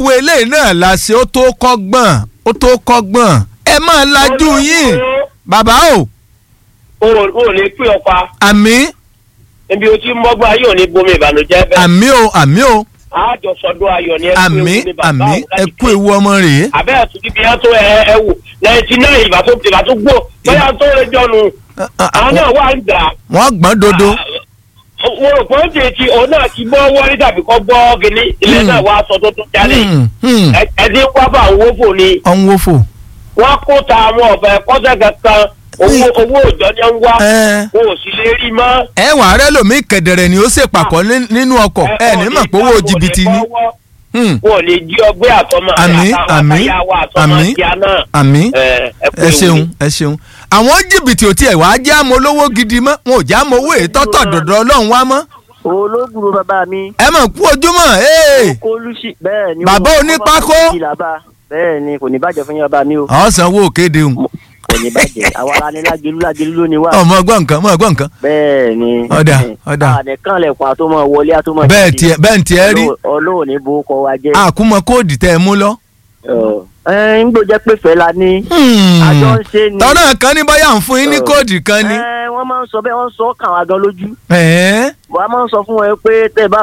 gbogbo eléyìí náà la ṣe ó tó kọ́gbọ́n ó tó kọ́gbọ́n ẹ máa lajú yín bàbá o o ò ní pín ọpa àmì níbi o ti ń mọ́gbọ́n ayé ò ní bomi ìbànújẹ́ bẹ́ẹ̀. àmì o àmì o àjọsọdún ayọ̀ ni ẹ àmì ewu ní bàbá àmì òun láti ẹ kú ewu ọmọ rèé àbẹ́ ẹ̀sùn bíbí yẹn tó ẹ ẹ wò náìtì náà ìbá tó ìbá tó gbó bóyá tó lè jọnu àwọn náà wà ń dà. wọ́n gbọ́n dodo mo rò pé ó ti ti òun náà ti gbọ́ wọ́n rí tàbí kọ́ gbọ́ kínní ilé náà wàá sọ tó tún jáde Hmm, hmm. Ẹ- ẹni wá bá owó fò ni ọ̀hún wo fò. wọ́n kó ta àwọn ọ̀bẹ kọ́sẹ̀ kankan owó owó òjò ni ń wá ẹ o ò sì lè rí mọ́. ẹ wàá rẹ lómi kẹ̀dẹ̀rẹ̀ ni ó ṣèpàkọ́ ní- nínú ọkọ̀ ẹ ní mọ̀ pé owó jìbìtì ni. Hmm, wọn ò lè jí ọgbẹ́ àtọmọ Àmín, àmín, àtàyàwó àtọmọ àmín. ìyá náà. àmì ẹ ẹ kú ẹ ewu ṣeun ni. ẹ ṣeun àwọn jìbìtì ò tiẹ̀ wá jẹ́ àmọ́ olówó gidi mọ́ wọn ò jẹ́ àmọ́ owó ètọ́tọ̀ dọ̀dọ̀ ọlọ́run wá mọ́ olóògùrò bàbá mi ẹ mọ̀ kú ojúmọ́ ee kólúṣì bẹ́ẹ̀ ni Bàbá o. onípákó. Ọmọ bàbá ìlàbà. bẹ́ẹ̀ ni kò ní bàjẹ́ fún yín bàbá mi o ọ̀sán wo kéde hùn kò ní bàjẹ́ àwa la ní lágelu lágelu ló ní wá ọmọ ọgbọ́n nǹkan ọmọ ọgbọ́n nǹkan bẹ́ẹ̀ ni Ọ̀dà, ọ̀dà. àdẹ̀kàn lẹ̀kùn àtọmọ wọlé àtọmọ bẹ́ẹ̀ tiẹ̀ bẹ́ẹ̀ tiẹ̀ rí ọlọ́wọ́ ní bó kọ wa jẹ́ àkúmọ̀ kóòdì tẹ́ ẹ mú lọ. ẹ ń gbọ́dọ̀ pé fẹ́ la ní àjọ ń ṣe ni tọ́nà kan ní bóyá ń fún yín ní Ọ̀. kóòdì kan ní. ẹ wọ́n máa ń sọ bẹ́ẹ̀ wọ́n ń sọ kàn wá gan lójú ẹ̀ẹ́ wọ́n á máa ń sọ fún ẹ pé tẹ́ ẹ bá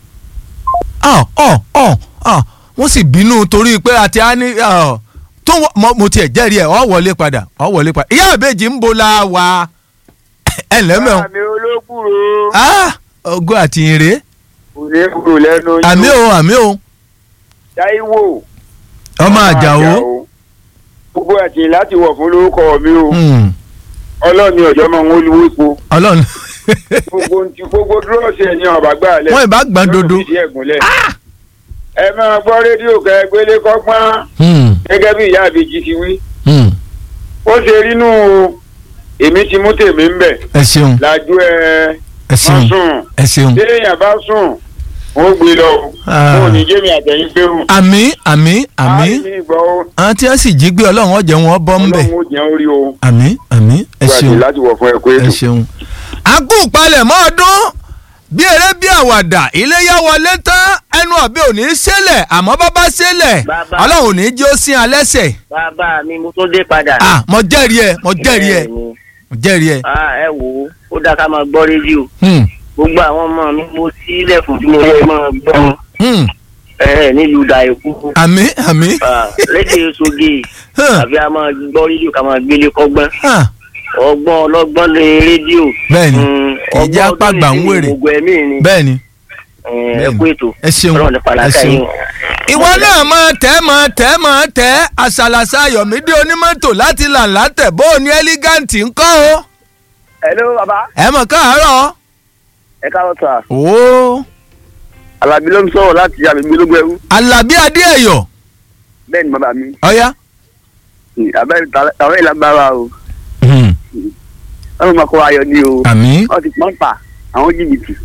ọ̀ ọ̀ ọ̀ ọ̀ wọ́n sì bínú torí pé àti á ní ọ̀, tó wọ- mo- mo tiẹ̀ jẹ́rìí ẹ̀ ọ̀ wọlé padà ọ̀ wọlé padà ìyá àbèjì ń bo la wa ẹ lẹ́mẹ̀ o àmì olókùrò ogo àti ìrè òní kúrò lẹ́nu yín àmì o àmì o Táíwò ọmọ àjàó gbogbo àti láti wọ̀ fún lórúkọ mi o Hmm, ọlọ́ọ̀ni ọ̀jọ́ máa ń wọlé epo ọlọ́run gbogbo ntí gbogbo dúrọ́ọ̀sì ẹ̀yìn ọ̀bà gbà lẹ̀ wọ́n ìbá gbọ́n dodo. yóò fi ẹ̀gúnlẹ̀. ẹ máa gbọ́ rédíò kẹ́ ẹ gbélé kọ́gbọ́n Hmm, gẹ́gẹ́ bí ìyá àbèjì ti wí hmm, ó ṣe rínú o èmi ti mú tèmi ń bẹ̀ ẹ ṣeun lájú ẹ ẹ wọ́n ṣeun sùn ẹ ṣeun téèyàn bá sùn wọ́n gbé lọ o Ah. wọn ò ní jẹ́mi àtẹ̀yìn gbérù. àmì àmì àmì àmì ìgbọ́ o àwọn tí wọ́n sì jí gbé ọlọ́run ọ̀jẹ̀ wọn bọ́ ń bẹ̀ ọlọ́run ó jẹun orí o àmì àmì ẹ gbàdé ṣeun láti wọ̀ fún ẹ pé ẹ ṣeun. a kú palẹ̀mọ́ ọdún bí eré bí àwàdà iléyà wọlé tán ẹnu ọ̀bẹ ò ní í ṣẹlẹ̀ àmọ́ bábá ṣẹlẹ̀ Bàbá. ọlọ́run ò ní í jẹ́ ó sín alẹ́sẹ̀ bàbá mi mo tó dé padà. ah mo jẹ́rìí ẹ mo jẹ́rìí ẹ Bẹ́ẹ̀ ni. mo jẹ́rìí ẹ. Ah, ẹ wò ó ó dáa ká máa gbọ́ rédíò Hmm, gbogbo àwọn ọmọ mi mo sílẹ̀ fún tí mo yẹ máa gbọ́ wọn hmm, ẹ nílùú dàìkú àmì àmì rédíò soge Huh. àbí a máa gbọ́ rédíò ká máa gbélé kọ́gbọ́n ah, ọgbọ́n ọlọ́gbọ́n lé rédíò. bẹ́ẹ̀ni Mm, ìjà ọgbọ́n pàgbà ń ọdún wèrè ìsinmi gbogbo ẹ̀mí ni bẹ́ẹ̀ni Eh, ẹ bẹ́ẹ̀ni. kú ètò ẹ ṣeun ọlọ́run ní ẹ pàlàkà ṣeun. yín. ìwọ náà máa tẹ́ máa tẹ́ máa tẹ́ àṣàlàṣà ayọ̀mídé onímọ́tò láti làǹlà tẹ̀ bó o ní ẹ́lígáǹtì ń kọ́ o hello baba ẹ mọ̀ káàárọ̀ ẹ káàárọ̀ sà ooo alábí ló ń sọ̀rọ̀ láti àbẹ̀mí ológun ẹrú alábí adéẹ̀yọ̀ bẹ́ẹ̀ ni bàbá mi ọ̀yá. abẹ́rẹ́ tàwọn ìlàgbára o wọ́n máa kó ayọ̀ ní o àmì wọ́n ti pọ́n pa àwọn jìbìtì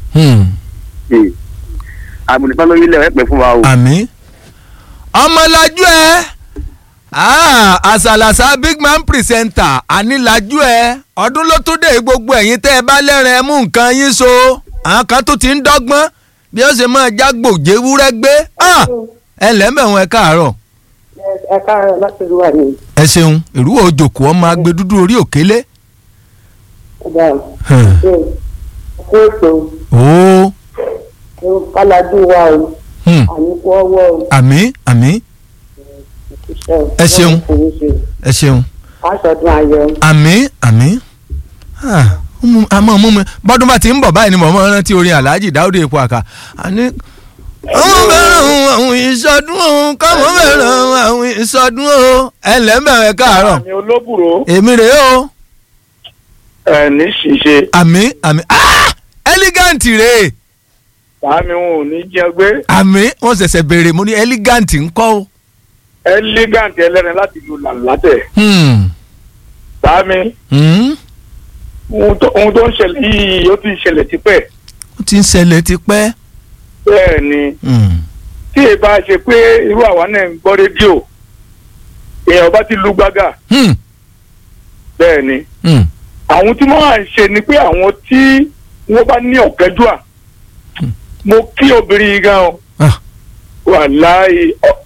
àbùnìkan lórí ilẹ̀ rẹ̀ pẹ̀ fún wa o. àmì ọmọlájú ẹ ah, àṣàlàṣà big man presenter ànílájú ẹ ọdún ló tún dé gbogbo ẹ̀yin tẹ́ ẹ bá lẹ́rìn ẹ mú nǹkan yín so àwọn kan tó ti ń dọ́gbọ́n bí ó ṣe máa jágbòjé wúrẹ́ gbé Ah, ẹ lẹ́mẹ̀wọ̀n ẹ káàárọ̀ ẹ káàárọ̀ láti rí wà ní ẹ ṣeun ìrúwọ̀ òjòkó ọmọ agbe dúdú orí òkélé. ọjà Hmm. ṣe ṣe ètò ó kálájú wa o hmm. àníkú ọwọ́ o àmì àmì iṣẹ́ Ẹ ṣeun. ẹ ṣeun aṣọdún ayọ̀ àmì àmì Ah, ó mú- a máa mú mi bọ́dún bá ti ń bọ̀ báyìí ni mo máa ń rántí orin alhaji dáúdé epo àkà àní. àwọn fẹ́ràn àwọn ìsọdún o káwọn fẹ́ràn àwọn ìsọdún o ẹ ǹlẹ́ ń bẹ̀rẹ̀ káàárọ̀ àmì olóbùrò èmi rèé o ẹ ní ṣìṣe àmì àmì Ah! elegant rèé sàmì wọn ò ní jẹ gbé àmì wọ́n ṣẹ̀ṣẹ̀ béèrè mo ní elegant ńkọ́ o. elegant ẹlẹ́rìn láti lu làǹlátẹ̀ Hmm. sàmì Hmm. ohun tó ohun tó ń ṣẹlẹ̀ yìí ó ti ń ṣẹlẹ̀ tipẹ́ ó ti ń ṣẹlẹ̀ tipẹ́. bẹ́ẹ̀ ni Hmm. tí ẹ bá ṣe pé irú àwa náà ń gbọ́ rédíò èèyàn bá ti lu gbága Hmm. bẹ́ẹ̀ ni Hmm. àwọn tí wọ́n à ń ṣe ni pé àwọn tí wọ́n bá ní ọ̀kẹ́dùà mo kí obìnrin yìí gan o Ah. wàláì ọ-